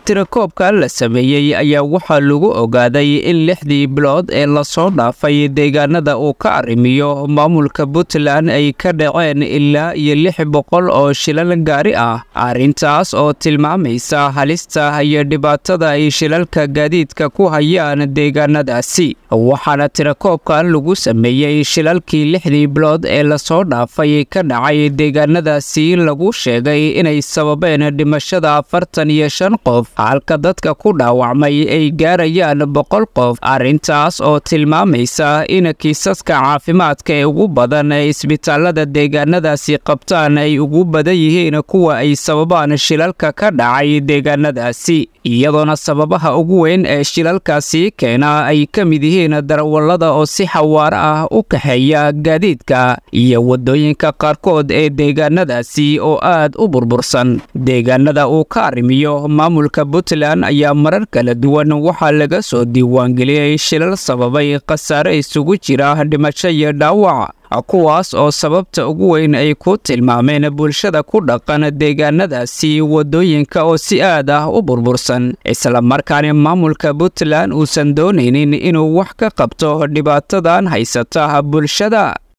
tirakoobka la sameeyey ayaa waxaa lagu ogaaday in lixdii bilood ee lasoo dhaafay deegaanada uu ka arrimiyo maamulka puntland ay ka dhaceen ilaa iyo lix boqol oo shilal gaari ah arrintaas oo tilmaamaysa halista iyo dhibaatada ay shilalka gaadiidka ku hayaan deegaanadaasi waxaana tirakoobkan lagu sameeyey shilalkii lixdii bilood ee lasoo dhaafay ka dhacay deegaanadaasi lagu sheegay inay sababeen dhimashada afartan iyo shan qof halka dadka ku dhaawacmay ay gaarayaan boqol qof arrintaas oo tilmaamaysa in kiisaska caafimaadka ee ugu badan ee isbitaalada deegaanadaasi qabtaan ay ugu badan yihiin kuwa ay sababaan shilalka ka dhacay deegaanadaasi iyadoona sababaha ugu weyn ee shilalkaasi keena ay ka mid yihiin darawallada oo si xawaaro ah u kaxeeya gaadiidka iyo waddooyinka qaarkood ee deegaanadaasi oo aad u burbursan deegaanada uu ka arrimiyo maamulka puntland ayaa marar kala duwan waxaa laga soo diiwaangeliyey shilal sababay khasaare isugu jira dhimasho iyo dhaawac kuwaas oo sababta ugu weyn ay ku tilmaameen bulshada ku dhaqan deegaanadaasi waddooyinka oo si aad ah u burbursan islamarkaana maamulka puntland uusan doonaynin inuu wax ka qabto dhibaatadan haysata bulshada